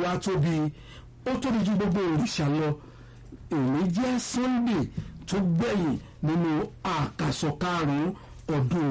olúwa tóbi ó tóbi ju gbogbo òrìṣà lọ èmi jẹ́ sunday tó gbẹ̀yìn nínú àkàsọ̀ karùn-ún ọdún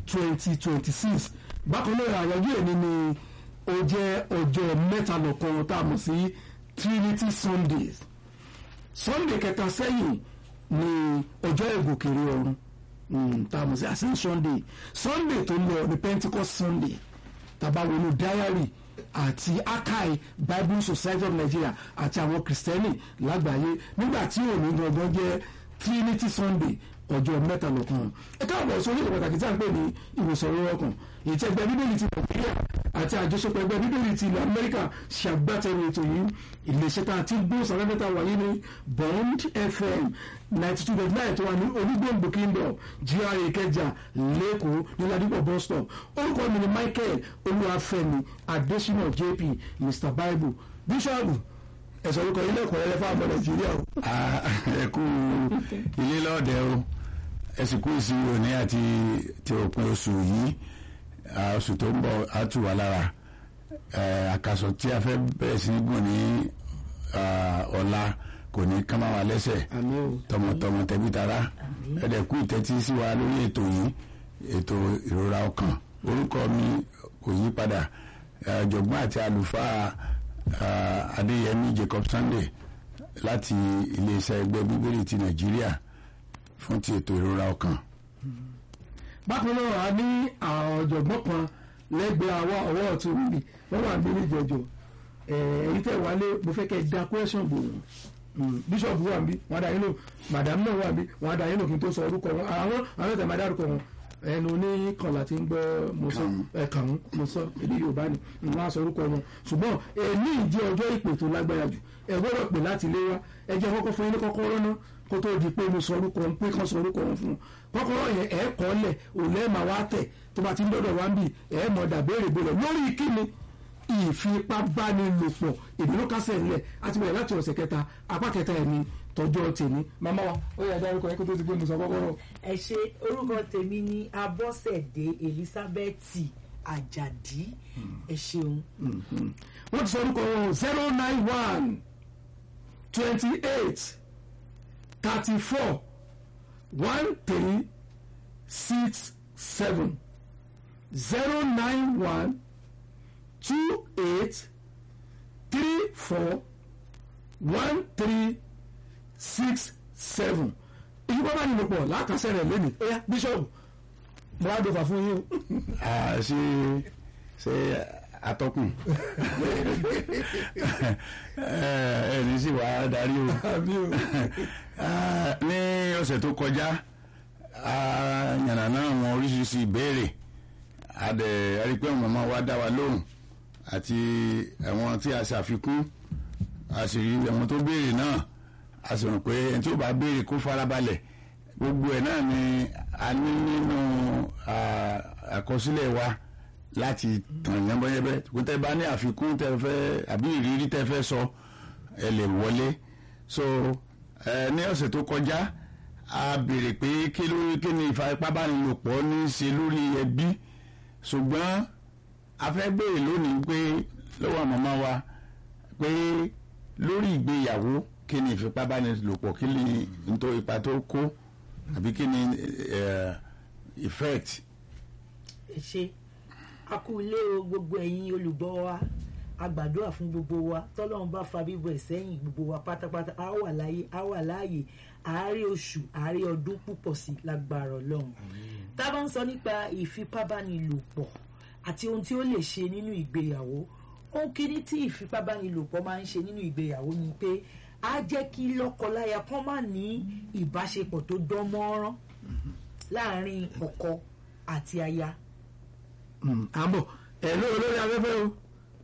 2026 bákan náà àyájọ́ èmi ni ó jẹ́ ọjọ́ mẹ́ta lọ́kan tá a mọ̀ sí trinity sundays sunday kẹta sẹ́yìn ni ọjọ́ ìgòkèrè ọ̀run mm, tá a mọ̀ sí ascension day sunday tó lọ ní pentecost sunday tàbá wọnú diary àti akai bible society of nigeria àti àwọn kristẹni lágbàáyé nígbà tí òní gangan jẹ́ trinity sunday ọjọ́ mẹ́ta lọ́kàn ẹ káàbọ̀ sórí ìwé pàtàkì tí a ń pè ní ìwòsàn orí ọkàn èyí tí ẹgbẹ́ bíbélì ti nàìjíríà àti àjọṣepọ̀ ẹgbẹ́ bíbélì ti ilẹ̀ amẹ́ríkà ṣàgbátẹrù ètò yìí iléeṣẹ́ tá a ti gbó sàrẹ́fẹ́ta wáyé ní bond fm ninety two point nine tó wà ní onígbòǹgbò kingdom gra ìkẹjà lẹ́kọ̀ọ́ ní ládìpọ̀ bus stop orúkọ mi ni michael olúwàfẹ́mi adésínà jp mr bible bíṣọ́ọ̀bù ẹ̀sọ́ orúkọ ilé ẹ̀kọ́ rẹ̀ fún àmọ́ nàìjíríà o. ẹ kú ilé lọ́ọ̀dẹ o ẹ sì kú ìsinmi òní àti ti òpin oṣù yìí oṣù tó ń bọ̀ á tù wá lára àkàsọ̀ tí a fẹ́ bẹ̀rẹ̀ sí gùn ní ọ̀la kò ní ká máa wà lẹ́sẹ̀ àmì o. tọmọtọmọ tẹbí tará ẹ̀dẹ̀ kú ìtẹ́tí sí wa lórí ètò yìí ètò ìrora ọkàn orúkọ mi kò yí padà ọ̀jọ̀gbọ́n àti àlùfáà adéyẹmí jacob sunday láti iléeṣẹ́ ẹgbẹ́ bíbélì ti nàìjíríà fún ti ètò ìrora ọkàn. bákan náà a ní àwọn ọ̀jọ̀gbọ́n kan lẹ́gbẹ̀ẹ́ àwa ọwọ́ ọ̀tún mi wọ́n wà ní ìjọjọ èyí tẹ̀ wálé mo fẹ́ kẹ́ ẹ da question bò wọ́n bíṣọ̀bù wà níbí wọ́n á dá yín lò màdàmú náà wà níbí wọ́n á dá yín lò kí n tó sọ orúkọ wọn àwọn àwọn ẹ̀tẹ̀ máa dárúkọ wọn ẹnu oníkànlá tí ń gbọ́ mo sọ ẹ̀kàn mo sọ èdè yorùbá ni wọ́n á sọ orúkọ wọn ṣùgbọ́n èmi ìdí ọjọ́ ìpè tó lágbára jù ẹ gbọ́dọ̀ pè láti ilé wa ẹ jẹ́ kọ́kọ́ fún yín ní kọ́kọ́rọ́ náà kó tó di pé mo sọ orúkọ wọn pé kán sọ orúkọ wọn fún un kọ́kọ́rọ́ yẹn ẹ̀ kọ́ lẹ̀ òun ẹ̀ máa wá tẹ̀ tó bá ti ń dọ́dọ̀ wá ń bì ẹ̀ mọ̀ dàbéèrè bèrè lórí kíni ìfipábánilòpọ̀ ìdúró kásẹ̀ ńlẹ̀ àti bẹ̀rẹ̀ láti ọ̀sẹ̀ kẹta apá kẹta ẹ̀ ní tọjọ́ tèmi màmá wa ó yà dárúkọ yẹn kó tó ti gbé mo sọ kọ́kọ́rọ́. ẹ ṣe orúkọ tèmi ní abọ́sẹ̀dé elizabeth ajadi ẹ ṣeun. wọ́n ti sọ orúkọ wọn zero nine one twenty eight thirty four one three six seven zero nine one two eight three four one three six seven ìyíkọ́ bá nílò pọ̀ lákàṣẹ́ rẹ̀ lónìí ẹ̀yà bíṣọ̀bù mo wá dọ̀fà fún yín o. Ah, ṣe ṣe atọ́kùn ẹ ní sì wá darí o àbí o. Ah, ní ọ̀sẹ̀ tó kọjá a yànnàná àwọn oríṣiríṣi ìbéèrè a dẹ̀ a rí i pé àwọn màmá wa dá wa lóhùn àti àwọn tí a ṣàfikún a sì rí àwọn tó béèrè náà a sì rò pé ẹni tí ó bá béèrè kó farabalẹ̀ gbogbo ẹ̀ náà ni a ní nínú ah, àkọsílẹ̀ wa láti tàn yánbọ́yẹ́bẹ́ kó tẹ́ bá ní àfikún tẹ́ fẹ́ àbí ìrírí tẹ́ fẹ́ sọ ẹ lè wọlé so ẹ ní ọ̀sẹ̀ tó kọjá a béèrè pé kí ló kí ni ìfipábánilòpọ̀ ní í ṣe lórí ẹbí ṣùgbọ́n a fẹ́ béèrè lónìí pé lọ́wọ́ àmọ́má wa pé lórí ìgbéyàwó kí ni ìfipábánilòpọ̀ kí ni nítorí ipa tó kó àbí kí ni eh, effect ẹ ṣe a kú ilé o gbogbo ẹ̀yin olùgbọ́ wa a gbàdúrà fún gbogbo wa tọ́lọ́run bá fa bíbọ̀ ẹ̀ sẹ́yìn gbogbo wa pátápátá a wà láyé a wà láàyè àárẹ̀ oṣù àárẹ̀ ọdún púpọ̀ sí lágbára ọlọ́run tá a bá ń sọ nípa ìfipábánilòpọ̀ àti ohun tí ó lè ṣe nínú ìgbéyàwó ohun kíní tí ìfipábánilòpọ̀ máa ń ṣe nínú ìgbéyàwó ni pé á jẹ́ kí lọ́kọláya kan má ní ìbáṣepọ̀ tó dán mọ́rán láàárín ọkọ àti aya àbọ̀ ẹ̀ ló olórí afẹ́fẹ́ o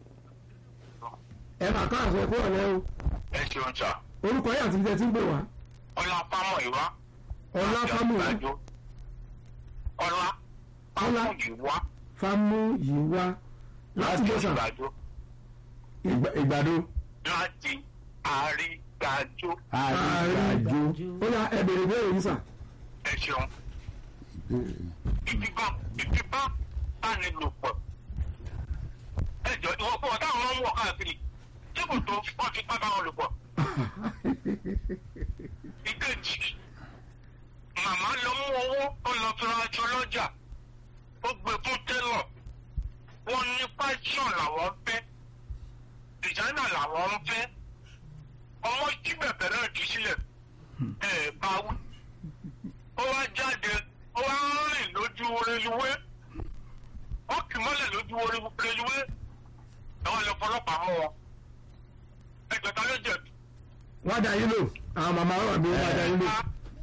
ẹ máa ká àṣẹ kúrò lẹ́ o ẹ ṣeun sà orúkọ yìí àti ibi tẹ́ ti ń pè wá ọlá pámọ ìwá ọlá fámúyí ọlá Ọlá. pámọ ìwá fámúyí wá láti bó sàn ìgbàdo Ìgbà- ìgbàdo láti àrígbàjò àrígbàjò ó yá ẹ bèrè bèrè yìí sàn. ẹ ṣeun ìfipá ìfipá bánilòpọ̀ ẹ jọ ìwọ fún ọ táwọn máa ń wọ káàkiri tí kò tó wọ́n ti pápá wọn lò pọ̀. ìkejì màmá lọ mú owó ó lọ fi ra aṣọ lọ́jà ó gbé fún tẹ́lọ̀ wọ́n ní pásítọ̀ làwọn fẹ́ dìsáínà làwọn ń fẹ́ ọmọ jí bẹ̀bẹ̀ náà jù sílẹ̀ ẹ̀ bá wí ó wá jáde ó wá rìn lójú reluwé ó kì mọ́lẹ̀ lójú reluwé àwọn ilẹ̀ ọlọ́pàá mú wọn ẹgbẹ̀ta ló jẹ̀bi. wọ́n á da yín lò àwọn màmá wà bí wọ́n á da yín lò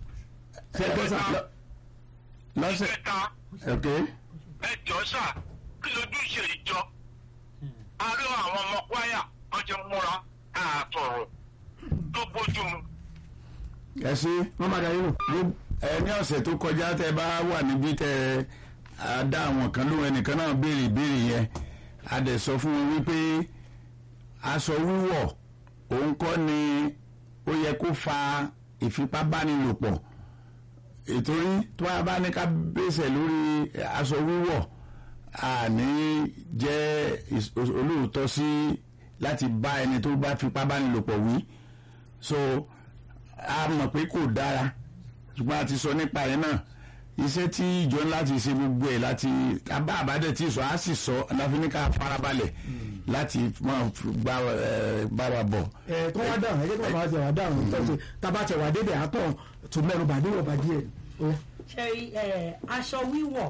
ṣe é gbọ́ sà. lọ́sẹ̀ ìkẹta ok ẹjọ́ sà kí lójú ṣe ìjọ àárẹ̀ àwọn ọmọ kwaya wọ́n ti múra àtọ̀rọ̀ tó bójú mu. ẹ ṣe wọ́n máa da yín lò. ẹ ní ọ̀sẹ̀ tó kọjá tẹ bá wà níbí tẹ a dá àwọn kan lóhùn ẹnìkan náà béèrè ìbéèrè yẹn a dẹ̀ sọ fún wọn wípé aṣọ wíwọ̀ òun kọ́ ni ó yẹ kó fa ìfipábánilòpọ̀ ìtorí tó a bá ní ká bẹ́sẹ̀ lórí aṣọ wíwọ̀ àní jẹ́ ìs- olóòótọ́ sí láti bá ẹni tó bá fipábánilòpọ̀ wí so a mọ̀ pé kò dára ṣùgbọ́n a ti sọ nípa ẹ̀ náà iṣẹ́ tí ìjọ ńlá ti ṣe gbogbo ẹ̀ láti abá àbádẹ́ tí sọ á sì sọ láfi ní ká farabalẹ̀ láti máa fi gbá ẹ, bára bọ̀. ẹ tó wá dáhùn ẹ jẹ́ kí wọ́n máa tẹ̀ wá dáhùn tó ṣe tábà tẹ̀ wá débẹ̀ àtọ̀ tó mẹ́nu bà níwọ̀n bá díẹ̀. Ó yá. ṣẹ́rí ẹ̀, aṣọ wíwọ̀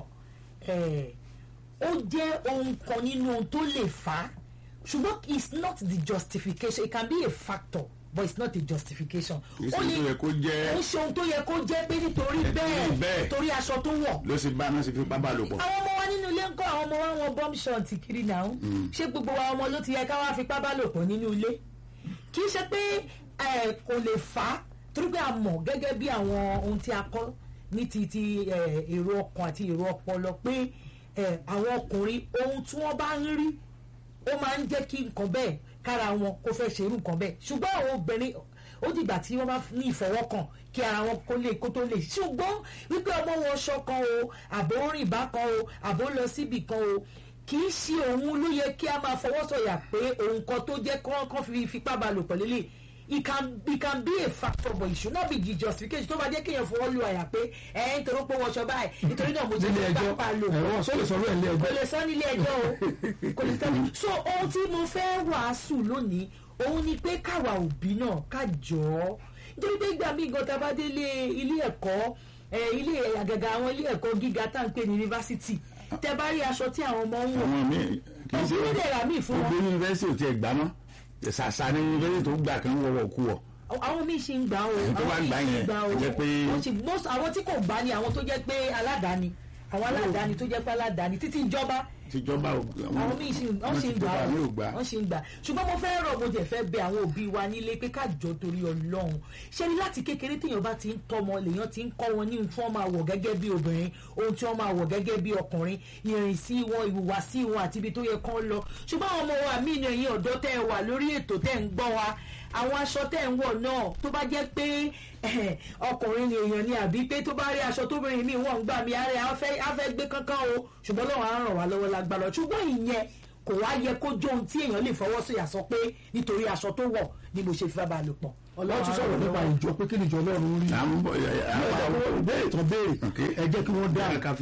ẹ̀, ó jẹ́ ohun kan nínú ohun tó lè fà á ṣùgbọ́n it's not the justification it can be a factor but it's not a justification. Kì í ṣe Ó ohun tó yẹ kó jẹ́- ó ṣe ohun tó yẹ kó jẹ́ pé nítorí bẹ́ẹ̀. bẹ́ẹ̀ torí aṣọ tó wọ̀ ló sì bá náà sì fi pápá lò pọ̀. àwọn ọmọ wa nínú ilé ń kọ́ àwọn ọmọ wa wọn bọ́m ṣọ̀ǹtì kiri náà ṣé gbogbo wa ọmọ ló ti yẹ ká wá fipá bá lò pọ̀ nínú ilé kì í ṣe pé ẹ, kò lè fà á torí pé a mọ̀ gẹ́gẹ́ bí àwọn ohun tí a kọ́ ní ti ti ẹ, èrò ọkàn àti èrò ọpọlọ pé ẹ, àwọn ọkùnrin ohun tí wọ́n bá ń rí ó máa ń jẹ́ kí nǹkan bẹ́ẹ̀ kára wọn kó fẹ́ ṣerú nǹkan bẹ́ẹ̀ ṣùgbọ́n àwọn obìnrin ó dìgbà tí wọ́n bá ní ìfọwọ́kàn kí ara wọn kó lè kó tó lè ṣùgbọ́n wípé ọmọ wọn ṣọkan o àbò ń rìn bákan o àbò ń lọ síbì kan o kì í ṣe òun ló yẹ kí a máa fọwọ́ sọ̀yà pé òun kan tó jẹ́ kán fi fipá bá lò pẹ̀lú lè it can it can be a factor but it should not be the justification tó bá jẹ́ kéèyàn fọwọ́ lu àyà pé ẹ̀ ń torí pé wọ́n ṣọ báyìí nítorí náà mo jẹ́ nílé fipá ẹjọ́ bá lò pọ̀ ẹ̀wọ̀n sọ lè sọ lóyè nílé kò ẹjọ́. lè sọ nílé ẹjọ́ o kò lè sọ so ohun tí mo fẹ́ wàásù lónìí òun ni pé káwa òbí náà ká jọ ọ́ nítorí pé ìgbà míì gan tá a bá délé ilé ẹ̀kọ́ ẹ̀, ilé àgàgà àwọn ilé ẹ̀kọ́ gíga tá à ń pè ní yunifásitì tẹ bá rí aṣọ tí àwọn ọmọ ń wọ̀ àwọn míì kì í òbí ṣe ló dẹ̀ rà míì fún gbogbo wọn yunifásitì ò tiẹ̀ gbà mọ́ ṣàṣà ní yunifásitì tó gbà kan wọ̀wọ̀ kú wọ̀. àwọn míì ṣì ń gbà o Àwọn tó wá àwọn gbà míì ṣì ń yẹn, gbà o ó jẹ́ pé- Wọ́n ṣì- most- àwọn tí kò gbà ni àwọn tó jẹ́ pé aládàáni àwọn aládàáni tó jẹ́ pé aládàáni títí ìjọba tíjọba ò àwọn míì ṣì ń wọ́n ṣì ń gbà tíjọba mi ò ó gbà. wọ́n ṣì ń gbà ṣùgbọ́n mo fẹ́ rọ̀ mo jẹ́ fẹ́ bẹ àwọn òbí wa nílé pé kájọ torí ọlọ́run ṣé ni láti kékeré téèyàn bá ti ń tọ́mọ lèèyàn ti ń kọ́ wọn ní ohun tí wọ́n máa wọ̀ gẹ́gẹ́ bí obìnrin ohun tí wọ́n máa wọ̀ gẹ́gẹ́ bí ọkùnrin ìrìnsí wọn ìhùwàsí wọn àti ibi tó yẹ kán lọ ṣùgbọ́n àwọn ọmọ wa mí ni ẹ̀yin ọ̀dọ́ tẹ́ ẹ wà lórí ètò tẹ́ ẹ ń gbọ́ wa àwọn aṣọ tẹ́ ẹ ń wọ̀ náà tó bá jẹ́ pé eh, ọkùnrin ni èèyàn ni àbí pé tó bá rí aṣọ tóbìnrin mi wọ́n ń gbà mí àárẹ̀ á fẹ́ á fẹ́ gbé kankan o ṣùgbọ́n lọ́wọ́ á ràn wá lọ́wọ́ lágbára ṣùgbọ́n ìyẹn kò wá yẹ kó jó ohun tí èèyàn lè fọwọ́ sọ̀yà sọ pé nítorí aṣọ tó wọ̀ ni mo ṣe fi bá lò pọ̀ wọ́n tún sọ̀rọ̀ nípa ìjọ pé kí ni ìjọ ọlọ́run rí. à ń bọ̀ ẹ̀ à ń bọ̀ béèrè tán béèrè Ok. ẹ jẹ́ kí wọ́n dá. ká fi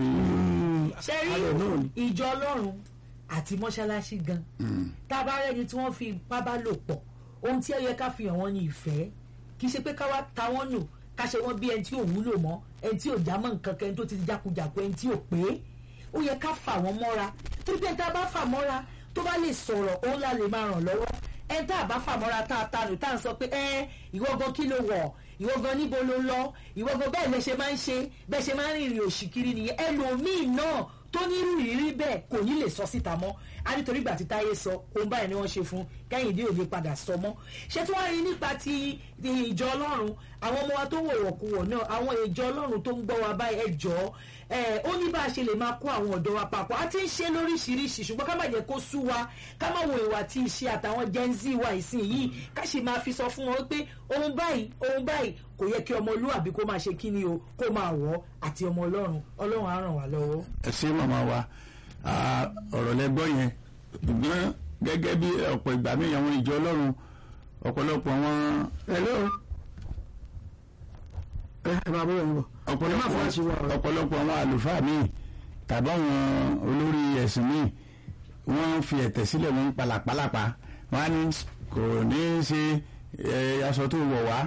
ṣe rí Alẹ́ náà ni. ìjọ ọlọ́run àti mọ́ṣáláṣí gan tá a bá rẹ́ni tí wọ́n fi ipá bá lò pọ̀ ohun tí ó yẹ ká fi hàn wọ́n ní ìfẹ́ kì í ṣe pé ká wá ta wọ́n nù ká ṣe wọ́n bí ẹni tí ò wúlò mọ́ ẹni tí ò já mọ́ nǹkan kan ẹni tó ti jákujàku ẹni tí ò pé ó yẹ ká fà wọ́n mọ́ra torí pé ẹni tá a bá fà mọ́ra tó bá lè sọ̀rọ̀ òun la lè máa ràn lọ́wọ́ ẹni tá a bá fà mọ́ra tá a ta nù tá a sọ pé ẹ ìwọ gan kí ló wọ̀ ìwọ gan níbo ló lọ ìwọ gan bẹ́ẹ̀ lẹ ṣe máa ń ṣe bẹ́ẹ̀ ṣe máa ń rìnrìn òṣì kiri nìyẹn ẹlòmíì náà tó ní irú ìrírí bẹ́ẹ̀ kò ní lè sọ síta mọ́ a nítorí ìgbà tí táyé sọ ohun báyìí ni wọ́n ṣe fún kẹ́hìndé ò lè padà sọ mọ́ ṣé tí wọ́n rí nípa ti ti ìjọ ọlọ́run àwọn ọmọ wa tó wọ̀wọ̀kuwọ̀ náà àwọn ìjọ ọlọ́run tó ń gbọ́ wa báyìí ẹ jọ̀ọ́ ẹ ó ní bá a ṣe lè máa kó àwọn ọ̀dọ́ wa papọ̀ a ti ń ṣe lóríṣiríṣi ṣùgbọ́n ká má jẹ́ kó sú wa ká má wo ìwà tí ìṣe àtàwọn gen z wa ìsìn yìí ká sì máa fi sọ fún wọn pé ohun báyìí ohun báyìí kò yẹ kí ọmọlúwàbí kó máa ṣe kí ni o kó máa wọ̀ àti ọmọ ọlọ́run ọlọ́run á ràn wá lọ́wọ́. ẹ ṣe màmá wa Ah, ọ̀rọ̀ lẹ gbọ́ yẹn ṣùgbọ́n gẹ́gẹ́ bí ọ̀pọ̀ ìgbà míì àwọn ìjọ ọlọ́run ọ̀pọ̀lọpọ̀ àwọn hello ẹ ẹ máa bọ́ ẹ̀yìn bọ̀ ẹ má fọwọ́ sí wa ọ̀pọ̀lọpọ̀ o. ọ̀pọ̀lọpọ̀ àwọn àlùfáà míì tàbí àwọn olórí ẹ̀sìn míì wọ́n fi ẹ̀tẹ̀ sílẹ̀ wọ́n ń palàpalàpa wọ́n á ní kò ní í ṣe ẹ, aṣọ tó wọ̀ wá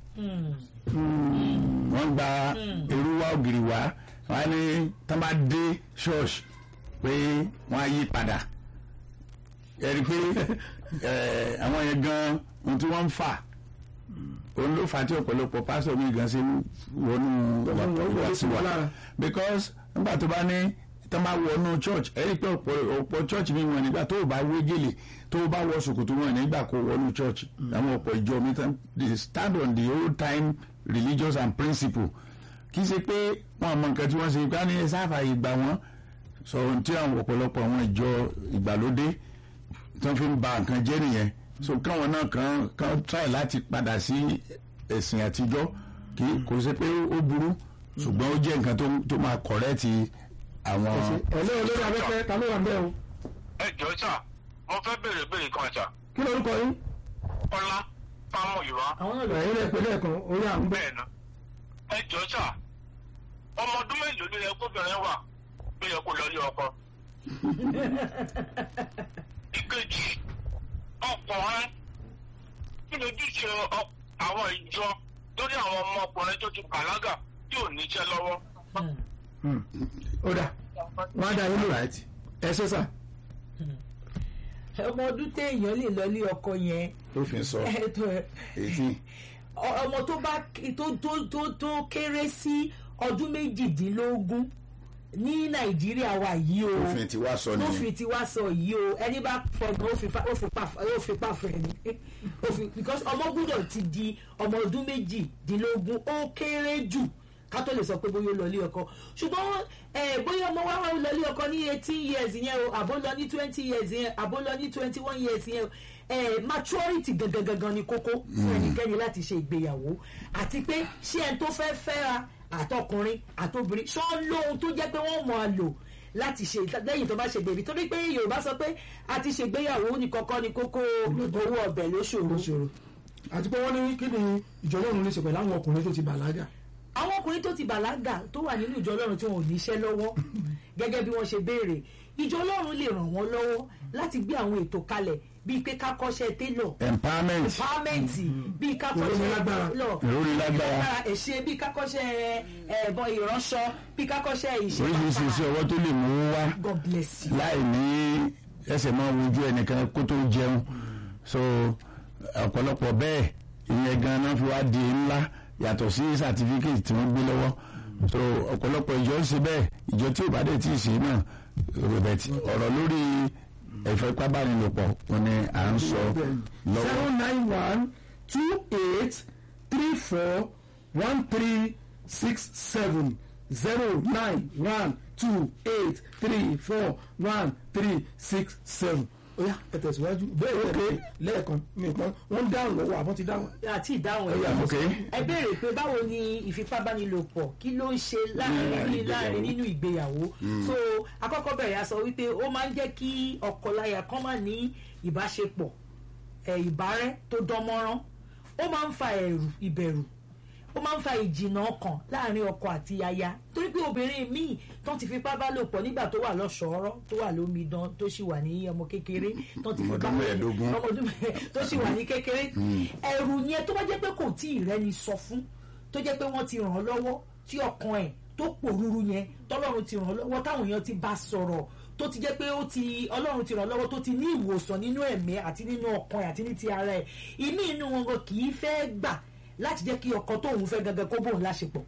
wọ́n gba irú wá ògiri wá wọ́n á ní tán bá dé ṣọ́ọ̀ṣì pé wọ́n á yí padà ẹ̀rí pé ẹ, àwọn yẹn gan ohun tí wọ́n ń fà òun ló fà á tí ọ̀pọ̀lọpọ̀ pásítọ̀ mi gan ṣe ń wọnú Wọ́n wọlé sí wọn lára. because nígbà tó bá ní tó bá wọnú church ẹ̀rí pé ọ̀pọ̀ ọ̀pọ̀ church mi wọ̀n nígbà tó o bá wé gèlè tó o bá wọ ṣòkòtò wọn nígbà kó wọnú church àwọn ọ̀pọ̀ ìjọ mi tán they stand on the old time religious and principle kì í ṣe pé wọn àmọ nǹkan tí wọ́n ṣe ká ní sáfà ìgbà wọn sọ ohun tí àwọn ọ̀pọ̀lọpọ̀ àwọn ìjọ ìgbàlódé tó fi ń ba nǹkan jẹ́ nìyẹn so káwọn náà kàn kàn try láti padà sí ẹ̀sìn àtijọ́ kì í kò ṣe pé ó burú ṣùgbọ́n ó jẹ́ nǹkan tó tó máa kọ̀rẹ́ẹ̀tì àwọn. hello olórí abẹ́fẹ́ ta ló wà ń bẹ́ o ẹ jọ sà mo fẹ́ béèrè béèrè kan sà kí lórúkọ yín ọlá fáwọn ìwà àwọn náà lọ ẹ̀yin lè pè lẹ́ẹ̀kan orí à ń bẹ́ bẹ́ẹ̀ náà ẹ jọ sà ọmọ ọdún mélòó ló yẹ kóbìnrin wà ló yẹ kó lọ ilé ọkọ. ìkejì ọkùnrin kí ni ojúṣe ọ- àwọn ìjọ lórí àwọn ọmọkùnrin tó ti bàlágà tí ò níṣẹ́ lọ́wọ́. ó dà wọ́n á dá yín lò ẹ ṣe sà ọmọ ọdún téèyàn lè lọ ilé ọkọ yẹn tó fi sọ ẹ tó ẹ èyí ọmọ tó bá tó tó tó tó kéré sí ọdún méjìdínlógún ní nàìjíríà wa yìí o òfin tí wàá sọ tó nìyẹn fi ti wá sọ yìí o ẹni bá fọgbọ́n ó fi pa ó fi pa ó fi pa fẹ́ ni ó fi because ọmọ gbúdọ̀ ti di ọmọ ọdún méjìdínlógún ó kéré jù ká tó lè sọ pé bóyá ó lọ ilé ọkọ ṣùgbọ́n ẹ bóyá ọmọ wa wà lọ ilé ọkọ ní eighteen years yẹn o àbó lọ ní twenty years yẹn àbó lọ ní twenty one years yẹn o ẹ maturity gangan gangan ni kókó fún ẹnikẹ́ni láti ṣe ìgbéyàwó àti pé ṣé ẹni tó fẹ́ fẹ́ra àtọkùnrin àtobìnrin ṣọ́ lóhun tó jẹ́ pé wọ́n mọ̀ á lò láti ṣe lẹ́yìn tó bá ṣe bèbí torí pé yorùbá sọ pé a ti ṣègbéyàwó ní kọ́kọ́ ni kókó owó ọbẹ̀ ló ṣòro lóṣòro àti pé wọ́n ní kí ni ìjọ ọlọ́run lè ṣe pẹ̀lú àwọn ọkùnrin tó ti bàlágà àwọn ọkùnrin tó ti bàlágà tó wà nínú ìjọ ọlọ́run tí wọn ò níṣẹ́ lọ́wọ́ gẹ́gẹ́ bí wọ́n ṣe béèrè ìjọ ọlọ́run lè ràn wọ́n lọ́wọ́ láti gbé àwọn ètò kalẹ̀ bíi pé ká kọ́ṣẹ́ télọ̀ empowerment empowerment bíi ká Ìròyìn kọ́ṣẹ́ lágbára. lọ Ìròyìn lágbára. ẹ̀ṣẹ̀ bíi ká kọ́ṣẹ́ ẹ̀bọn ìránṣọ bíi ká kọ́ṣẹ́ ìṣe oríṣiríṣi iṣẹ́ ọwọ́ tó lè mú wá God bless you. láì ní ẹsẹ̀ máa wojú ẹnìkan kó tó jẹun so ọ̀pọ̀lọpọ̀ bẹ́ẹ̀ ìyẹn gan náà fi wá di ńlá yàtọ̀ sí certificate tí wọ́n gbé lọ́wọ́ so ọ̀pọ̀lọpọ̀ ìjọ ń ṣe bẹ́ẹ̀ ìjọ tí ò bá dẹ̀ tí ì ṣe náà robert ọ̀rọ̀ lórí ìfipábánilòpọ̀ wọn ni à ń sọ lọ́wọ́ zero nine one two eight three four one three six seven zero nine one two eight three four one three six seven oya ẹ tẹ̀síwájú bẹ́ẹ̀ tẹ̀lé lẹ́ẹ̀kan mi kan wọ́n ń dáhùn lọ́wọ́ àbọ̀ ti dáhùn. àti ìdáhùn Ó yá, ẹ̀ ok ẹ béèrè pé báwo ni ìfipábánilòpọ̀ kí ló ń ṣe láàrin Láàrin láàrin ìgbéyàwó. nínú ìgbéyàwó so akọ́kọ́ bẹ̀rẹ̀ a sọ wípé ó máa ń jẹ́ kí ọkọláya kan máa ní ìbáṣepọ̀ ẹ̀ ìbárẹ́ tó dán mọ́rán ó máa ń fa ẹ̀rù ìbẹ̀rù ó máa ń fa ìjìnà ọkàn láàrin ọkọ àti aya torí pé obìnrin míì tó ti fipá bá lò pọ̀ nígbà tó wà lọ́ṣọ̀ọ́rọ́ tó wà lómidan tó sì wà ní ọmọ kékeré tó ti fipá Ọmọdún mẹ́ẹ̀ẹ́dógún. ọmọ ọdún mẹ́ẹ̀ẹ́ tó sì wà ní kékeré ẹ̀rù yẹn tó bá jẹ́ pé kò tí ì rẹ́ni sọ fún tó jẹ́ pé wọ́n ti ràn án lọ́wọ́ tí ọkàn ẹ̀ tó pòrúurú yẹn tọ́lọ́run ti ràn án lọ́wọ́ táwọn èèyàn ti bá sọ̀rọ̀ tó ti jẹ́ pé ó ti ọlọ́run ti ràn án lọ́wọ́ tó ti ní ìwòsàn nínú ẹ̀mí àti nínú ọkàn ẹ̀ àti ní ti ara ẹ̀ ìmí inú wọn gan kì í fẹ́ gbà láti jẹ́ kí ọkọ tóun fẹ́ gangan kó bóun láṣepọ̀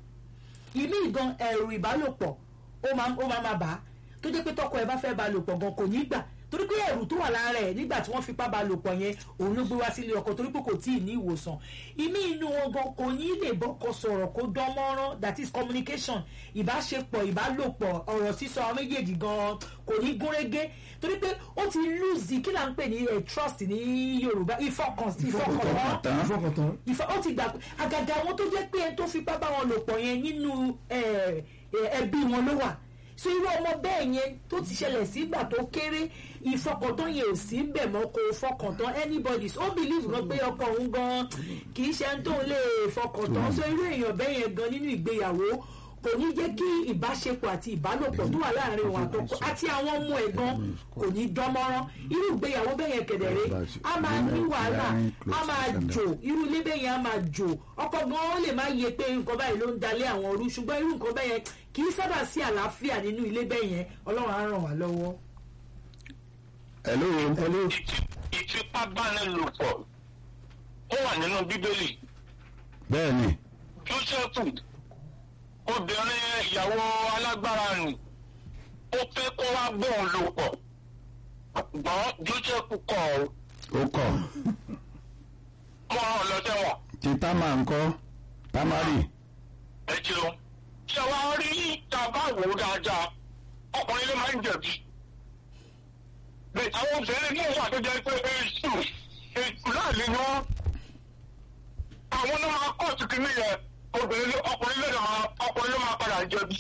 ìmí gan ẹ̀rù ìbálòpọ̀ ó máa ó máa máa bà á tó jẹ́ pé tọkọ ẹ̀ bá fẹ́ bá lò pọ̀ gan kò ní gbà torí pé ẹ̀rù tó wà lára ẹ̀ nígbà tí wọ́n fipá bá lò pọ̀ yẹn òun ló gbé wá sílé ọkọ torí pé kò tí ì ní ìwòsàn ìmí inú wọn gan kò ní lè bọ́kọ sọ̀rọ̀ kó dán mọ́rán that is communication ìbáṣepọ̀ ìbálòpọ̀ ọ̀rọ̀ sísọ àwọn méjèèjì gan kò ní gúnrégé torí pé ó ti lose kí là ń pè ní eh, trust ní Yorùbá ìfọkàn ìfọkàntán Tán. ìfọkàntán ìfọ ó ti gbà pé àgàgà àwọn tó jẹ́ pé ẹni tó fipá bá wọn lò pọ̀ yẹn nínú ẹ, ẹ, ẹbí wọn ló wà so irú ọmọ bẹ́ẹ̀ yẹn tó ti ṣẹlẹ̀ sígbà tó kéré ìfọkàntán yẹn ò sí bẹ̀ mọ́ kó fọkàntán anybody ó believe gan pé ọkọ òun gan kì í ṣe ẹni tó lè fọkàntán so irú èèyàn bẹ́ẹ̀ yẹn gan nínú ìgbéyàwó kò ní jẹ́ kí ìbáṣepọ̀ àti ìbálòpọ̀ tó wà láàrin òun àtọkọ àti àwọn ọmọ ẹ̀ gan kò ní dánmọ́rán irú ìgbéyàwó bẹ́ẹ̀ yẹn kẹ̀dẹ̀rẹ́ a máa ní wàhálà a máa jò irú ilé bẹ́ẹ̀ yẹn a máa jò ọkọ gan ó lè má yẹ pé nǹkan báyìí ló ń dalé àwọn ọrú ṣùgbọ́n irú nǹkan bẹ́ẹ̀ yẹn kì í sábà sí àlàáfíà nínú ilé bẹ́ẹ̀ yẹn ọlọ́run á ràn wá lọ́wọ́. hello hello ìfipábánilòpọ̀ ó wà nínú bíbélì bẹ́ẹ̀ ni jósẹ́fù obìnrin ìyàwó alágbára nì ó fẹ́ kó wá bóun lò pọ̀ gbọ́n jósẹ́fù kọ̀ ọ́ ó kọ̀ mọ́ ọ lọ sẹ́wọ̀n tí támà ń kọ́ támárì ẹ jẹun ṣé wàá rí tàbá wò ó dáadáa ọkùnrin ló máa ń jẹ̀bi bẹ́ẹ̀ àwọn obìnrin ní ìwà tó jẹ́ pé èṣù èṣù láàlẹ́ ni wọ́n àwọn ló máa kóòtù kìíní yẹn obìnrin ló ọkùnrin ló máa ọkùnrin ló máa padà jẹ̀bi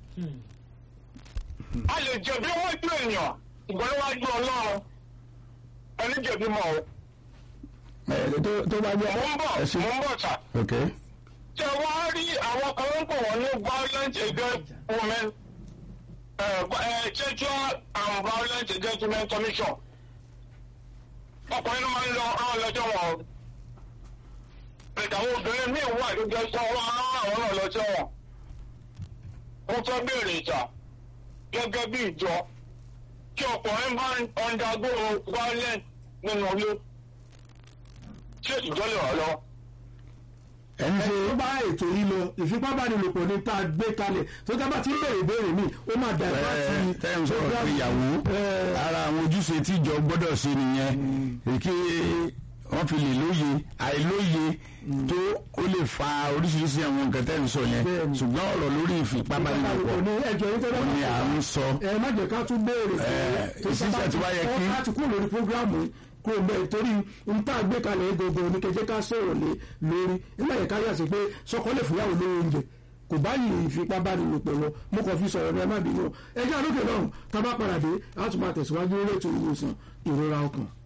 a lè jẹ̀bi wájú èèyàn ìgbọ́n níwájú ọlọ́run ẹni jẹ̀bi mọ́ o ẹ tó tó bá jẹ́ mò ń bọ̀ ẹ ṣe mò ń bọ̀ sà ok tẹ wá rí àwọn kan ń pò wọ́n ní violent against women uh, uh, sexual and violent against women commission ọkùnrin ló máa ń lọ ọ̀rọ̀ lọ́jọ́ wọn o bẹ̀tẹ̀ àwọn obìnrin míì wà tó jẹ́ sọ wọ́n máa ń rán àwọn náà lọ́jọ́ wọn mo fẹ́ béèrè ìjà gẹ́gẹ́ bí ìjọ kí ọkùnrin bá ń undergo violence nínú ilé ṣé ìjọ lè wà lọ́wọ́. ẹ ń ṣe tó bá ètò yìí lọ ìfipábánilòpọ̀ ní tá a gbé kalẹ̀ tó tá a bá ti ń bèrè ìbéèrè mi ó máa dà bá ti ẹ tẹ́ ń sọ̀rọ̀ pé ìyàwó ara àwọn ojúṣe tíjọ gbọ́dọ̀ ṣe nìyẹn kí wọ́n fi lè lóye àìlóye tó ó lè fa oríṣiríṣi àwọn nǹkan tẹ́ ń sọ yẹn Bẹ́ẹ̀ni. ṣùgbọ́n ọ̀rọ̀ lórí ìfipábánilòpọ̀ ní ẹjọ́ yìí tẹ́lẹ̀ ni à ń sọ ẹ má jẹ́ ká tún béèrè Ẹ, ìṣiṣẹ́ tí wá yẹ kí- láti kúrò lórí programu kúrò bẹ́ẹ̀ torí n tá a gbé kalẹ̀ gbogbo ní kẹjẹ́ ká sọ̀rọ̀ lé lórí nígbà yẹn ká yà sí pé sọkọ lè fúyàwó lórí oúnjẹ kò báyìí ìfipábánilòpọ̀ lọ mo kàn fi sọ̀rọ̀ ní ẹ má bínú ẹ jẹ́ àlókè lọ́rùn tá a bá padà dé a tún máa tẹ̀síwájú lórí ètò ìwòsàn ìrora ọkàn.